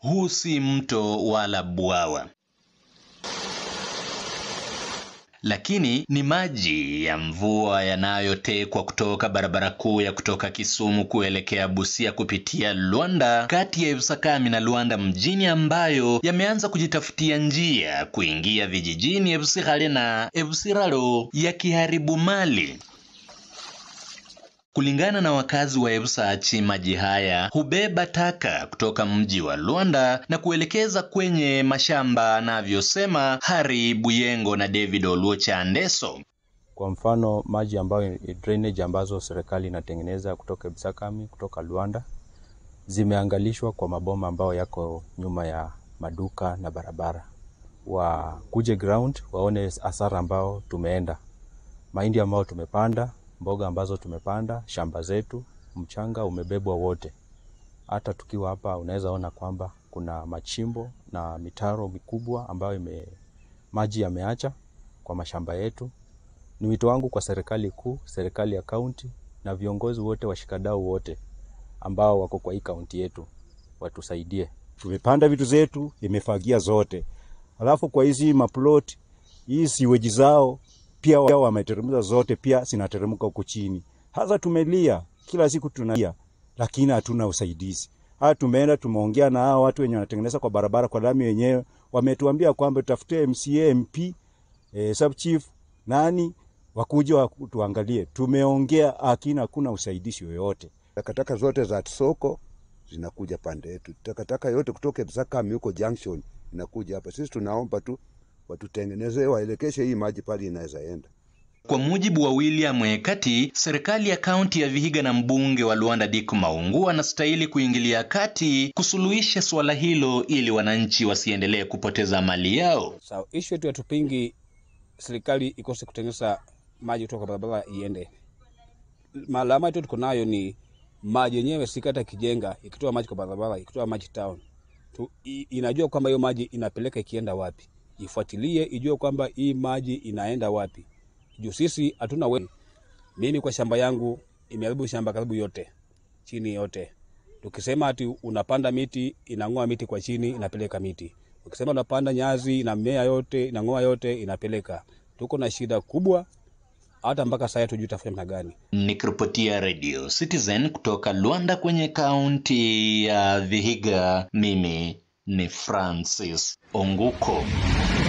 huu si mto wala bwawa, lakini ni maji ya mvua yanayotekwa kutoka barabara kuu ya kutoka Kisumu kuelekea Busia kupitia Luanda kati ya Ebusakami na Luanda mjini ambayo yameanza kujitafutia njia kuingia vijijini Ebusikhale na Ebusiralo yakiharibu mali. Kulingana na wakazi wa Ebusachi, maji haya hubeba taka kutoka mji wa Luanda na kuelekeza kwenye mashamba, anavyosema Hari Buyengo na David Oluocha Andeso. Kwa mfano maji ambayo drainage ambazo serikali inatengeneza kutoka Ebusakami, kutoka Luanda zimeangalishwa kwa maboma ambayo yako nyuma ya maduka na barabara. Wakuje ground waone hasara ambao tumeenda, mahindi ambayo tumepanda mboga ambazo tumepanda, shamba zetu, mchanga umebebwa wote. Hata tukiwa hapa unaweza ona kwamba kuna machimbo na mitaro mikubwa ambayo ime, maji yameacha kwa mashamba yetu. Ni wito wangu kwa serikali kuu, serikali ya kaunti na viongozi wote, washikadau wote ambao wako kwa hii kaunti yetu watusaidie. Tumepanda vitu zetu, imefagia zote, alafu kwa hizi maplot hii siweji zao pia wameteremka zote, pia zinateremka huko chini. Hasa tumelia kila siku tunalia, lakini hatuna usaidizi. Hata tumeenda tumeongea na hao watu wenye wanatengeneza kwa barabara kwa lami wenyewe, wametuambia kwamba tutafute MCA, MP, eh, sub chief nani wakuje tuangalie. Tumeongea lakini hakuna usaidizi yoyote. Takataka zote za soko zinakuja pande yetu, takataka yote kutoka Ebusakami huko junction inakuja hapa. Sisi tunaomba tu watutengeneze waelekeshe hii maji pale inaweza enda. Kwa mujibu wa William Mwekati, serikali ya kaunti ya Vihiga na mbunge wa Luanda Dick Maungu anastahili kuingilia kati kusuluhisha suala hilo ili wananchi wasiendelee kupoteza mali yao. So, issue yetu hatupingi serikali ikose kutengeneza maji kutoka barabara iende. Malama yetu tuko nayo ni maji yenyewe, sikata kijenga ikitoa maji kwa barabara, ikitoa maji town tu, inajua kwamba hiyo maji inapeleka ikienda wapi ifuatilie ijue kwamba hii maji inaenda wapi, juu sisi hatuna we. Mimi kwa shamba yangu imeharibu shamba karibu yote chini yote. Tukisema ati unapanda miti inang'oa miti kwa chini inapeleka miti, ukisema unapanda nyazi inamea yote inang'oa yote inapeleka. Tuko na shida kubwa, hata mpaka sasa tujui tafanya namna gani. Nikiripotia Radio Citizen kutoka Luanda kwenye kaunti ya Vihiga, mimi ni Francis Onguko.